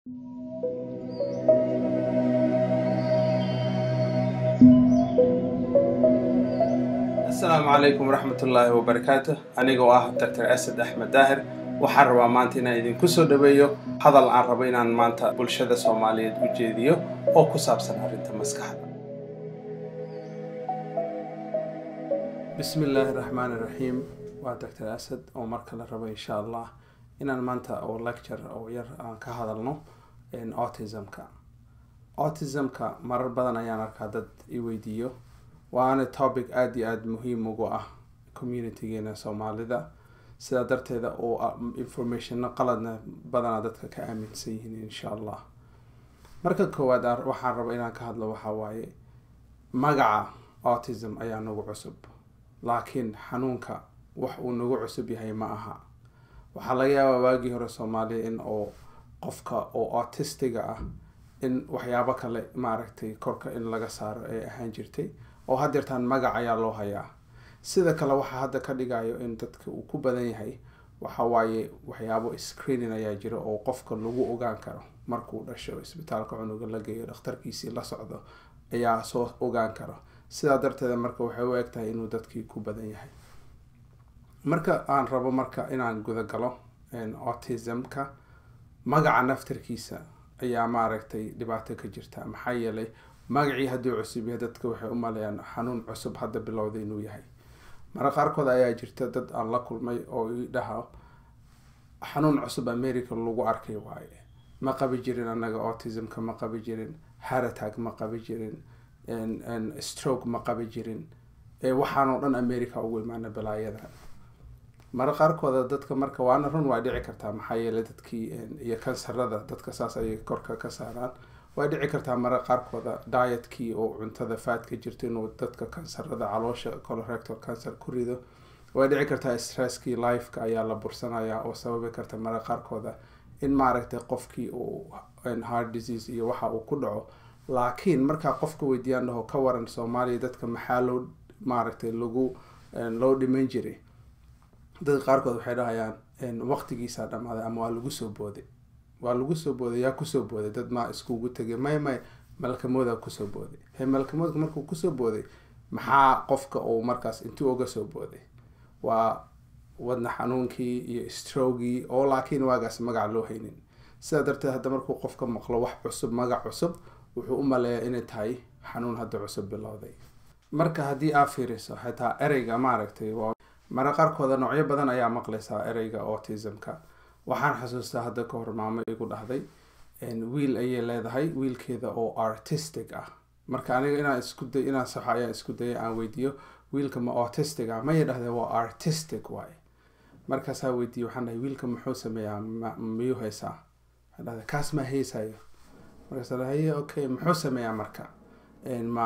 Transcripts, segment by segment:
asalaamu calaykum waraxmatullaahi wabarakaatu anigoo ah dr asad axmed daahir waxaan rabaa maanta inaan idinku soo dhaweeyo hadal aan rabo inaan maanta bulshada soomaaliyeed u jeediyo oo ku saabsan arrinta maskaxda bismi illaahi raxmaani raxiim waa dr asad oo mar kale rabo insha allah inaan maanta oo lecture oo yar aan ka hadalno autismka autismka marar badan ayaan arkaa dad i weydiiyo waana topic aada iyo aada muhiim ugu ah communitygeena soomaalida sidaa darteeda oo informationna qaladna badanaa dadka ka aaminsan yihiin insha allah marka koowaad waxaan raba inaan ka hadlo waxaa waaye magaca autism ayaa nagu cusub laakiin xanuunka wax uu nagu cusub yahay ma aha waxaa laga yaabaa waagii hore soomaaliya in oo qofka oo autistiga ah in waxyaabo kale maaragtay korka in laga saaro ay ahaan jirtay oo haddeertaan magac ayaa loo hayaa sida kale waxaa hadda ka dhigayo in dadka uu ku badan yahay waxa waaye waxyaabo screening ayaa jira oo qofka lagu ogaan karo markuu dhasho isbitaalka cunuga la geeyo dhakhtarkiisii la socdo ayaa soo ogaan karo sidaa darteeda marka waxay u eg tahay inuu dadkii ku badan yahay marka aan rabo marka inaan gudagalo autismka magaca naftarkiisa ayaa maaragtay dhibaato ka jirta maxaa yeelay magacii hadduu cusub yahay dadka waxay u maleeyaan xanuun cusub hadda bilowda inuu yahay mara qaarkood ayaa jirta dad aan la kulmay oo i dhaha xanuun cusub america lagu arkay waaye ma qabi jirin annaga autismka ma qabi jirin haratag ma qabi jirin stroke ma qabi jirin waxaanoo dhan america ugu imaana balaayadan mara qaarkooda dadka marka waana run waa dhici kartaa maxaa yeeley dadkii iyo kansarada dadka saas ayay korka ka saaraan way dhici kartaa mara qaarkooda dietkii oo cuntada faadka jirto inuu dadka kansarada caloosha colorectal cancer ku rido way dhici kartaa stresskii lifeka ayaa la bursanaya oo sababi karta mara qaarkooda in maaragtay qofkii uu heart disease iyo waxa uu ku dhaco laakiin markaa qofka weydiiyaan dhaho ka waran soomaaliya dadka maxaa loo maaragtay lagu loo dhiman jiray dadka qaarkood waxay dhahayaan waqtigiisaa dhammaaday ama waa lagu soo booday waa lagu soo booday yaa kusoo booday dad maa iskugu tegay may may malkamoodaa kusoo booday he malkamoodka markuu kusoo booday maxaa qofka uu markaas intuu uga soo booday waa wadna xanuunkii iyo strogii oo laakiin waagaas magac loo haynin sidaa darteed hadda markuu qofka maqlo wax cusub magac cusub wuxuu u maleeyaa inay tahay xanuun hadda cusub bilowday marka haddii aa fiiriso xitaa ereyga maaragtay mara qaarkooda noocyo badan ayaa maqlaysaa ereyga autismka waxaan xasuustaa hadda ka hor maamo igu dhahday wiil ayay leedahay wiilkeeda oo artistic ah marka aniga inaan isku day inaan saxo ayaan isku dayay aan weydiiyo wiilka ma autistic ah maya dhahdee waa artistic waaye markaasaa weydiiye waxaan dhahay wiilka muxuu sameeyaa miyuu haysaa waxaan dhahday kaas ma haysayo markaasa dhahaye okay muxuu sameeyaa marka ma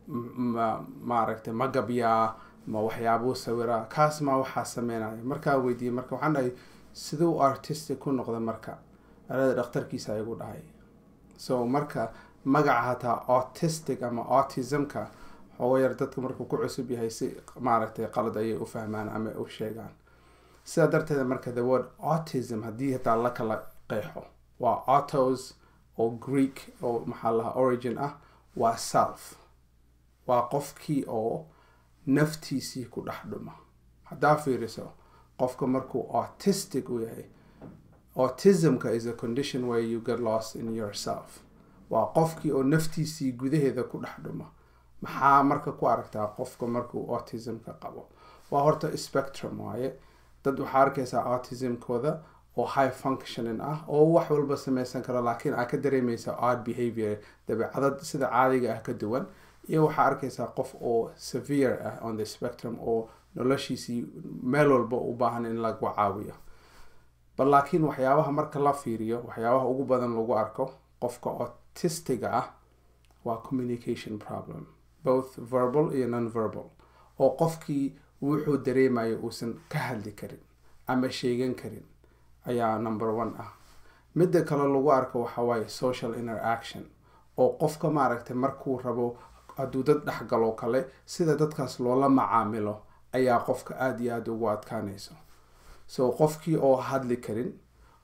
ma maaragtay ma gabyaa ma waxyaabuu sawiraa kaas ma waxaa sameynaya markaa weydiiyey marka waxaan dhahay siduu artistic ku noqda marka alada dhakhtarkiisa igu dhahay so marka magaca hataa autistic ama autismka xoogo yar dadka markuu ku cusub yahay si maaragtay qalad ayay u fahmaan ama u sheegaan sidaa darteeda marka the word autism haddii hataa la kala qeexo waa autos oo greek oo maxaa lahaa origin ah waa self waa qofkii oo naftiisii ku dhex dhuma haddaa fiiriso qofka markuu autistic u yahay autismka is a condition where you get lost in yourself waa qofkii oo naftiisii gudaheeda ku dhex dhuma maxaa marka ku aragtaa qofka markuu autismka qabo waa horta spectrum waaye dad waxaa arkaysaa autismkooda oo high functioning ah oo wax walba sameysan karo laakiin aa ka dareemaysa odd behavior dabeecadad sida caadiga ah ka duwan iyo waxaa arkaysaa qof oo severe ah on the spectrum oo noloshiisii meel walba u baahan in lagu caawiyo bal laakiin waxyaabaha marka la fiiriyo waxyaabaha ugu badan lagu arko qofka autistiga ah waa communication problem both verbal iyo non verbal oo qofkii wuxuu dareemayo uusan ka hadli karin ama sheegan karin ayaa number one ah midda kale lagu arko waxa waaye social interaction oo qofka maaragtay markuu rabo hadduu dad dhexgaloo kale sida dadkaas loola macaamilo ayaa qofka aada iyo aada ugu adkaanayso so qofkii oo hadli karin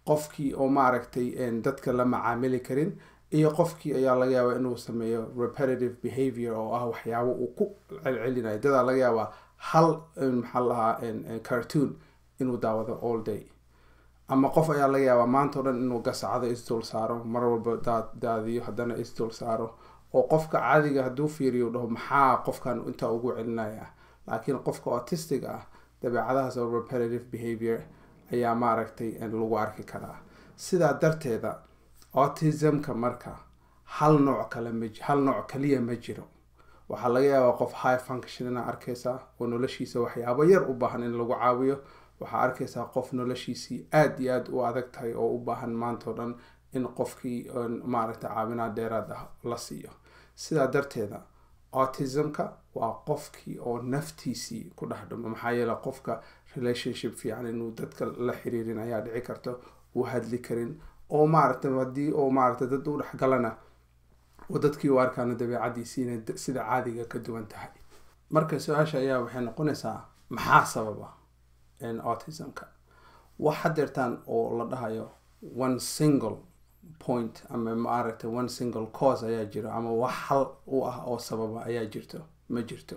qofkii oo maaragtay dadka la macaamili karin iyo qofkii ayaa laga yaabaa inuu sameeyo repetitive behavior oo ah waxyaabo uu ku celcelinayo dadaa laga yaabaa hal maxaa lahaa cartoon inuu daawado all day ama qof ayaa laga yaabaa maanta o dhan inuu gasacado isdul saaro mar walba daadiyo haddana isdul saaro oo qofka caadiga hadduu fiiriyo dhaho maxaa qofkan intaa ugu celinaya laakiin qofka autistic ah dabeecadahaas oo repetitive behavior ayaa maaragtay lagu arki karaa sidaa darteeda autismka marka hal nooc kale ma hal nooc kaliya ma jiro waxaa laga yaabaa qof high function inaa arkaysaa oo noloshiisa waxyaabo yar u baahan in lagu caawiyo waxaa arkaysaa qof noloshiisii aada iyo aada u adag tahay oo u baahan maantao dhan in qofkii maaragtay caawinaa dheeraad ah la siiyo sidaa darteeda autismka waa qofkii oo naftiisii ku dhex dhumo maxaa yeele qofka relationship fiican inuu dadka la xiriirin ayaa dhici karta uu hadli karin oo maaragtay haddii oo maaragtay dad u dhexgalana oo dadkii u arkaano dabeecadiisii inay sida caadiga ka duwan tahay marka su-aasha ayaa waxay noqonaysaa maxaa sababa autismka wax hadeertaan oo la dhahayo one single point ama maaragtay one single cause ayaa jiro ama wax hal u ah oo sababa ayaa jirto ma jirto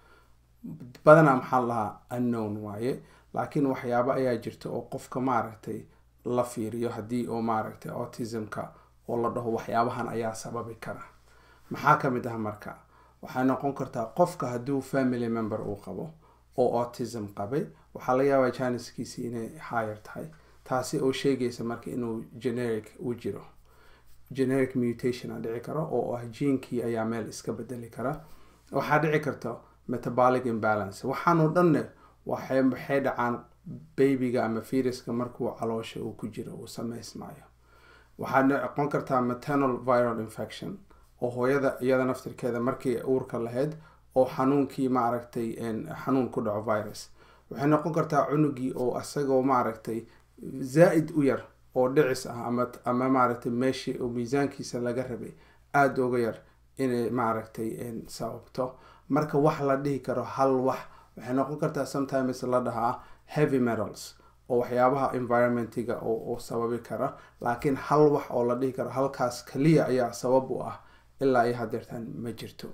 badanaa maxaa lahaa unknown waaye laakiin waxyaabo ayaa jirta oo qofka maaragtay la fiiriyo haddii oo maaragtay autismka oo la dhaho waxyaabahan ayaa sababi kara maxaa ka mid ah marka waxay noqon kartaa qofka hadduu family member uu qabo oo autism qabay waxaa laga yaabaa janiskiisi inay higher tahay taasi oo sheegaysa marka inuu generic u jiro generic mutation a dhici karo oo ah jiinkii ayaa meel iska bedeli kara waxaa dhici karta metabolic imbalance waxaanoo dhanne waxay waxay dhacaan babyga ama firiska markuu caloosha uu ku jiro uu sameysmayo waxaa noqon kartaa maternal viral infection oo hooyada iyada naftirkeeda markii uurka lahayd oo xanuunkii maaragtay xanuun ku dhaco virus waxay noqon kartaa cunugii oo isagoo maaragtay zaa-id u yar oo dhicis ah ama ama maaragtay meeshii oo miisaankiisa laga rabay aada uga yar inay maaragtay sababto marka wax la dhihi karo hal wax waxay noqon kartaa sometimes la dhahaa heavy metals oo waxyaabaha environmentiga oo sababi kara laakiin hal wax oo la dhihi karo halkaas kaliya ayaa sabab u ah ilaa iyo hadeertaan ma jirto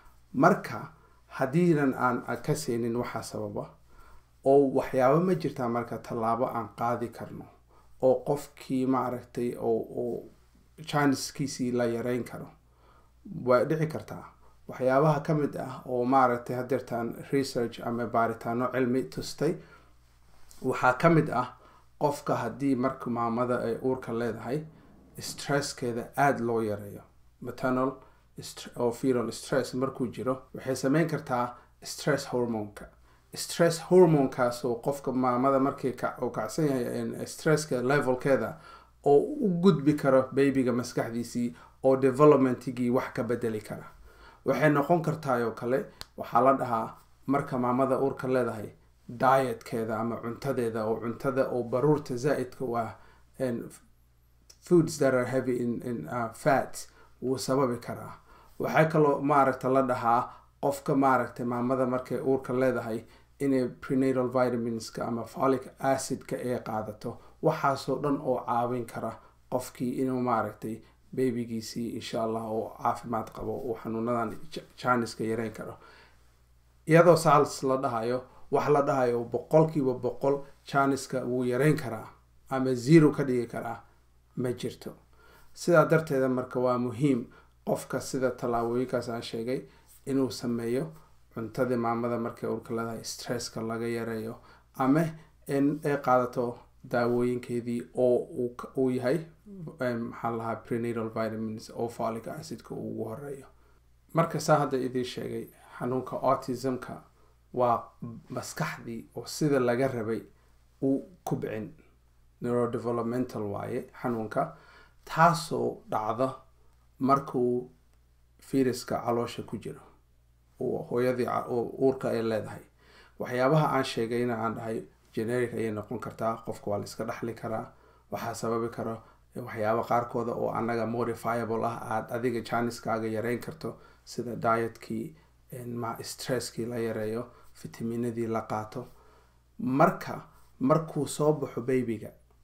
marka haddiinan aan ka seenin waxaa sababa oo waxyaabo ma jirtaa marka tallaabo aan qaadi karno oo qofkii maaragtay oo janiskiisii la yareyn karo way dhici kartaa waxyaabaha ka mid ah oo maaragtay hadeertaan research ama baaritaano cilmi tustay waxaa ka mid ah qofka haddii marka maamada ay uurka leedahay stresskeeda aada loo yareeyo maternal oo feral stress markuu jiro waxay sameyn kartaa stress hormonka stress hormonkaas oo qofka maamada markii uu kacsan yahay stresska levelkeeda oo u gudbi karo babyga maskaxdiisii oo developmentigii wax ka bedeli kara waxay noqon kartaa oo kale waxaa la dhahaa marka maamada uurka leedahay dietkeeda ama cuntadeeda oo cuntada oo baruurta zaa-idka u ah foods that are heavy in, in uh, fat wuu sababi karaa waxaa kaloo maaragta la dhahaa qofka maaragtay maamada markay uurka leedahay inay prenatal vitaminska ama folic acidka ay qaadato waxaasoo dhan oo caawin kara qofkii inuu maaragtay babygiisii insha allah oo caafimaad qabo uu xanuunadan janiska yareyn karo iyadoo saals la dhahayo wax la dhahayo boqolkiiba boqol janiska wuu yareyn karaa ama zero ka dhigi karaa ma jirto sidaa darteeda marka waa muhiim qofka sida tallaabooyinkaas aan sheegay inuu sameeyo cuntadii maamada markay urka leedahay stresska laga yareeyo ama in ay qaadato daawooyinkeedii oo uu yahay maxaa lahaa prenatal vitamins oo folic acidka uu ugu horeeyo marka saa hadda idiin sheegay xanuunka autismka waa maskaxdii oo sida laga rabay u kubcin neurodevelopmental waaye xanuunka taasoo dhacda markuu firiska caloosha ku jiro hooyadii uurka ay leedahay waxyaabaha aan sheegayna aan dhahay generic ayay noqon kartaa qofka waa la iska dhexli karaa waxaa sababi karo waxyaaba qaarkooda oo anaga modifiable ah aada adiga janiskaaga yareyn karto sida dietkii stresskii la yareeyo fitaminadii la qaato marka markuu soo baxo babyga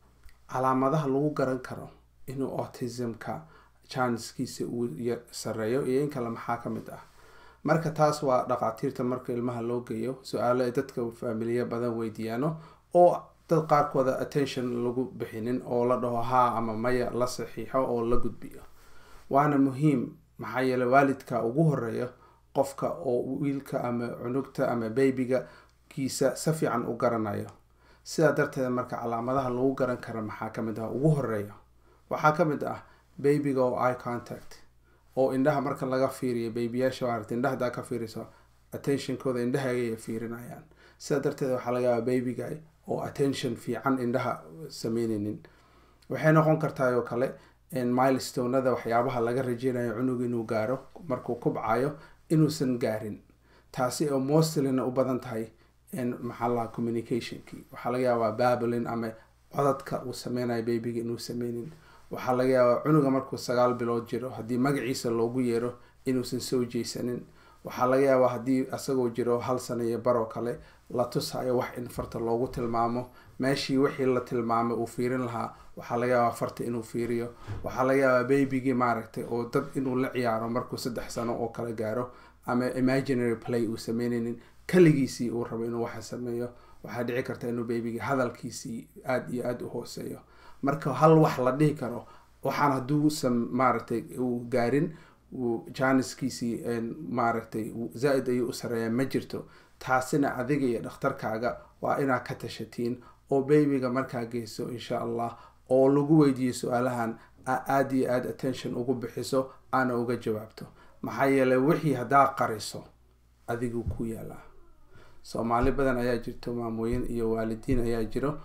calaamadaha lagu garan karo inuu autismka janskiisa uu sareeyo iyo in kale maxaa ka mid ah marka taas waa dhaqaatiirta marka ilmaha loo geeyo su-aalo ay dadka faamiliya badan weydiiyaano oo dad qaarkooda attention lagu bixinin oo la dhaho haa ama maya la saxiixo oo la gudbiyo waana muhiim maxaa yeele waalidka ugu horeeyo qofka oo wiilka ama cunugta ama baybiga kiisa si fiican u garanayo sidaa darteed marka calaamadaha lagu garan kara maxaa kamid ah ugu horeeyo waxaa kamid ah baybiga oo eye contact oo indhaha marka laga fiiriyo baybiyaasha maarata indhaha hadaa ka fiiriso attentionkooda indhaha ayay fiirinayaan sidaa darteed waxaa laga yaabaa baybiga oo attention fiican indhaha sameyneynin waxay noqon kartaa oo kale milestonada waxyaabaha laga rajeynayo cunug inuu gaaro markuu kubcayo inuusan gaarin taasi oo mostlina u badan tahay maxaa lahaa communicationkii waxaa laga yaabaa bablin ama codadka uu sameynayo baybiga inuu sameynin waxaa laga yaabaa cunuga markuu sagaal bilood jiro haddii magaciisa loogu yeero inuusan soo jeysanin waxaa laga yaabaa haddii isagoo jiro hal sana iyo baroo kale la tusayo wax in farta loogu tilmaamo meeshii wixii la tilmaamay uu fiirin lahaa waxaa laga yaabaa farta inuu fiiriyo waxaa laga yaabaa babygii maaragtay oo dad inuu la ciyaaro markuu saddex sano oo kale gaaro ama imaginary play uu sameyneynin kaligiisii uu rabo inuu waxa sameeyo waxaa dhici karta inuu baybigii hadalkiisii aada iyo aada u hooseeyo marka hal wax la dhihi karo waxaan hadduusan maaragtay uu gaarin janiskiisii maaragtay zaa-id ayuu u sareeyaa ma jirto taasina adiga iyo dhakhtarkaaga waa inaad ka tashatiin oo baybiga markaa geyso insha allah oo lagu weydiiyo su-aalahan aada iyo aada attention ugu bixiso aana uga jawaabto maxaa yeeley wixii haddaa qariso adigu ku yaalaa soomaali badan ayaa jirto maamooyin iyo waalidiin ayaa jiro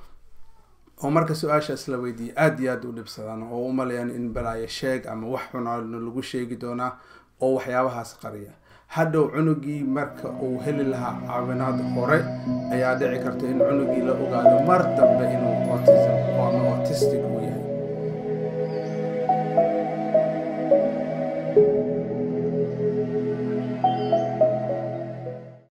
oo marka su-aashaas la weydiiya aada iyo aada u dhibsadaan oo u malayaan in balaayo sheeg ama wax xunaana lagu sheegi doonaa oo waxyaabahaas qariya hadhow cunugii marka uu heli lahaa caawinaad hore ayaa dhici karta in cunugii la ogaado mar dambe in